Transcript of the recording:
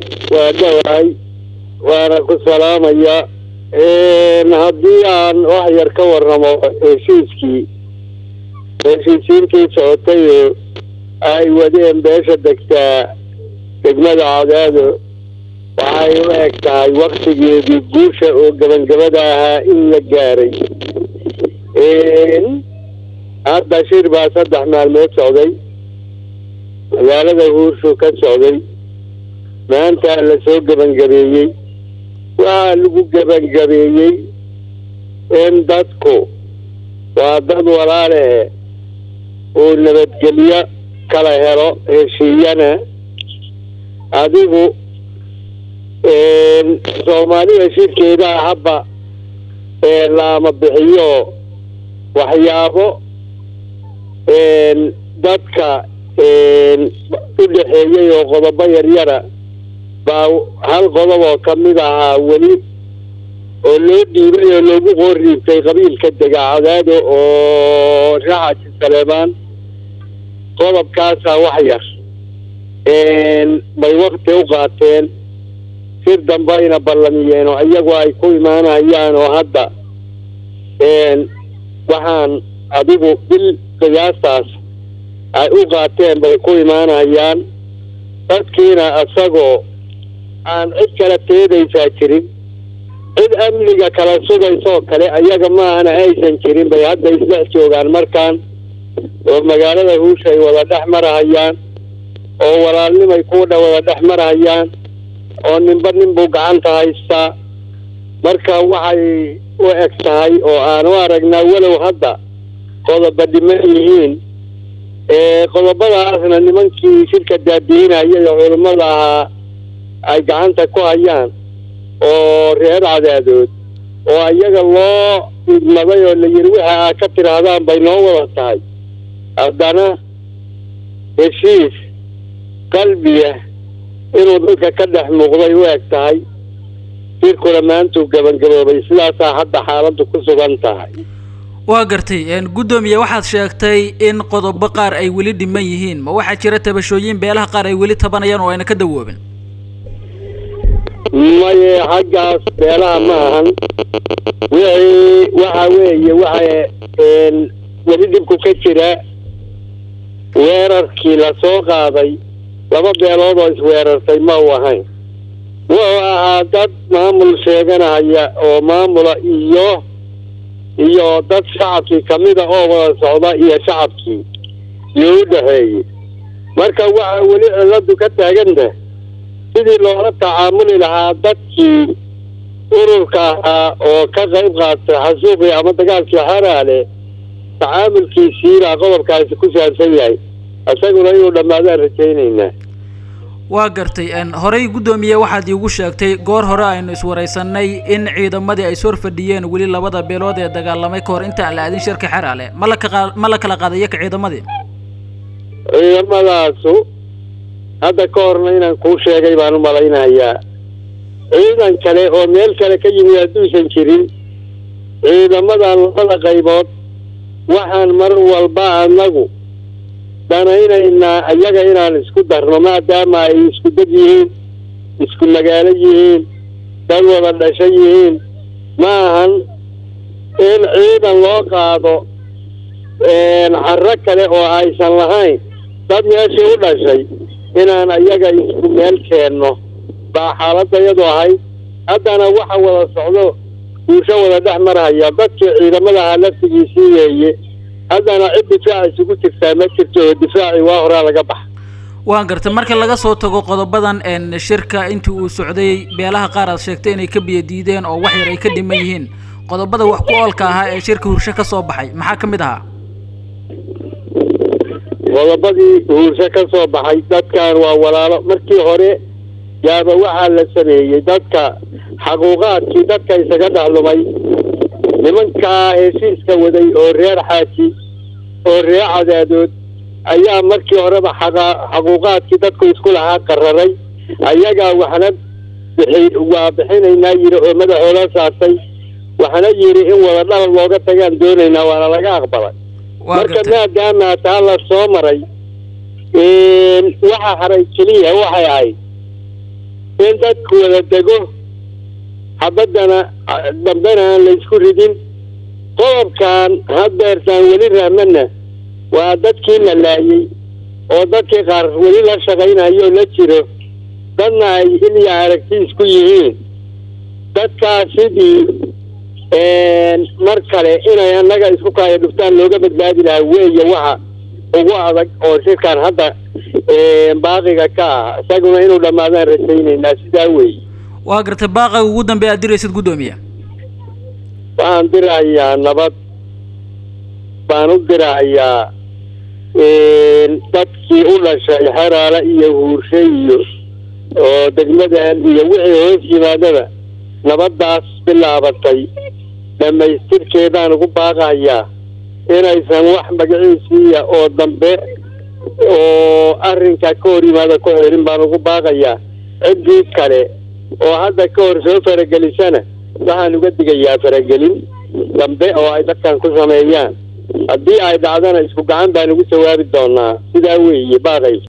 waa dhawahay waana ku salaamaya haddii aan wax yar ka warramo heshiiskii heshiisiintii socotay oo ay wadeen beesha degtaa degmada cadaado waxay u eg tahay waktigeedii guusha oo gabangabada ahaa in la gaaray hadda shir baa saddex maalmood socday magaalada huurshu ka socday maanta la soo gebangabeeyey waxaa lagu gebangabeeyey in dadku waa dad walaalehe uu nabadgelyo kala helo heshiiyana adigu soomaalida shirkeeda habba laama bixiyo waxyaabo dadka u dhexeeyey oo qodobo yaryara baa hal qodob oo ka mid ahaa weli oo loo dhiibay oo loogu qoorriibtay qabiilka dega cadaado oo raxaji saleemaan qodobkaasaa wax yar bay wakti u qaateen sir dambayna ballamiyeen oo iyagu ay ku imaanayaan oo hadda waxaan adigu bil qiyaastaas ay u qaateen bay ku imaanayaan dadkiina isagoo aan cid kala teedaysaa jirin cid amniga kala sugaysoo kale ayaga maahana aysan jirin bay hadda isdhex joogaan markaan oo magaalada huusha ay wada dhex marahayaan oo walaalnimay kuudha wada dhex marahayaan oo ninba ninbuu gacanta haystaa marka waxay u eg tahay oo aan u aragnaa walow hadda qodoba dhiman yihiin qodobadaasna nimankii shirka daadiinaya oo culummada ahaa ay gacanta ku hayaan oo reer cadaadood oo iyaga loo idmaday oo la yidhi waxa aa ka tidhaahdaan bay noo wada tahay haddana heshiis qalbiya inuu dadka ka dhex muuqday u eg tahay shirkuna maantuu gebangaboobay sidaasaa hadda xaaladdu ku sugan tahay waa gartay guddoomiye waxaad sheegtay in qodobo qaar ay weli dhiman yihiin ma waxaa jira tabashooyin beelaha qaar ay weli tabanayaan oo ayna ka dawoobin maye xaggaas beelaha ma ahan wixii waxa weeye waxa weli dhibku ka jira weerarkii lasoo qaaday laba beelood oo isweerartay ma u ahayn wuxuu ahaa dad maamul sheeganahaya oo maamula iyo iyo dad shacabkii kamida oo wada socda iyo shacabkii iyo u dhexeeyey marka waxa weli ciladu ka taagantah sidii loola tacaamuli lahaa dadkii ururka ahaa oo ka qayb qaatay xasuuqii ama dagaalkii xaraale tacaamulkiisiibaa qodobkaasi ku saabsan yahay isaguna inuu dhammaadaan rajaynaynaa waa gartay horey guddoomiye waxaad iigu sheegtay goor hore aynu iswaraysanay in ciidamadii ay sor fadhiyeen weli labada beelood ee dagaalamay ka hor intaan la aadin shirka xeraale ma laka ma la kala qaadayo ka ciidamadii ciidamadaasu hadda ka horna inaan kuu sheegay baan u malaynayaa ciidan kale oo meel kale ka yimid hadduusan jirin ciidamadan labada qaybood waxaan mar walba anagu danaynaynaa iyaga inaan isku darno maadaama ay isku dad yihiin isku magaalo yihiin dad wada dhasho yihiin ma ahan in ciidan loo qaado carro kale oo aysan lahayn dad meeshii u dhashay inaan iyaga isku meel keenno baa xaaladda iyadu ahayd haddana waxa wada socdo guusho wada dhex marhaya dadkii ciidamadaha laftigiisii weeye haddana cid difaac isugu jirtaa ma jirto oo difaacii waa horaa laga baxa waan gartay marka laga soo tago qodobadan shirka intii uu socday beelaha qaar aad sheegtay inay ka biyo diideen oo wax yar ay ka dhiman yihiin qodobada wax ku oolka ahaa ee shirka hursho ka soo baxay maxaa ka mid ahaa qodobadii huursho ka soo baxay dadkan waa walaalo markii hore yaaba waxaa la sameeyey dadka xaquuqaadkii dadka isaga dhexlumay nimankaa heshiiska waday oo reer xaaji oo reer cadaadood ayaa markii horeba xaquuqaadkii dadku isku lahaa qararay ayagaa waxna bixi waa bixinaynaa yidhi oo madaxooda saartay waxna yidhi in wada dhalal looga tagaan doonaynaa waana laga aqbalay marka maadaama taa la soo maray waxa haray keliya waxay ahayd in dadku wada dego xabaddana dambena aan la isku ridin qodobkan haddeertaan weli rahmana waa dadkii la laayey oo dadkii qaar weli la shaqaynayo la jiro dadna ay ilya aragti isku yihiin dadkaas sidii mar kale inay annaga isku kaayo dhuftaan looga badbaadi lahaa weeye waxa ugu adag oo shirkan hadda baaqiga ka ah isaguna inuu dhammaadaan rajaynaynaa sidaa weeye waa gartay baaqiga ugu dambeya aad diraysid guddoomiye waxaan dirahayaa nabad baan u dirahayaa dadkii u dhashay xeraale iyo huurshe iyo oo degmadan iyo wixii hoos yimaadaba nabaddaas bilaabatay dhammaystirkeedaan ugu baaqayaa inaysan wax magaciisiiya oo dambe oo arrinka ka hor yimaada ku xelin baan ugu baaqayaa ciddii kale oo hadda ka hor soo faragelisana waxaan uga digayaa faragelin dambe oo ay dadkan ku sameeyaan haddii ay dhacdana isku gacan baan ugu jawaabi doonaa sidaa weeye baaqay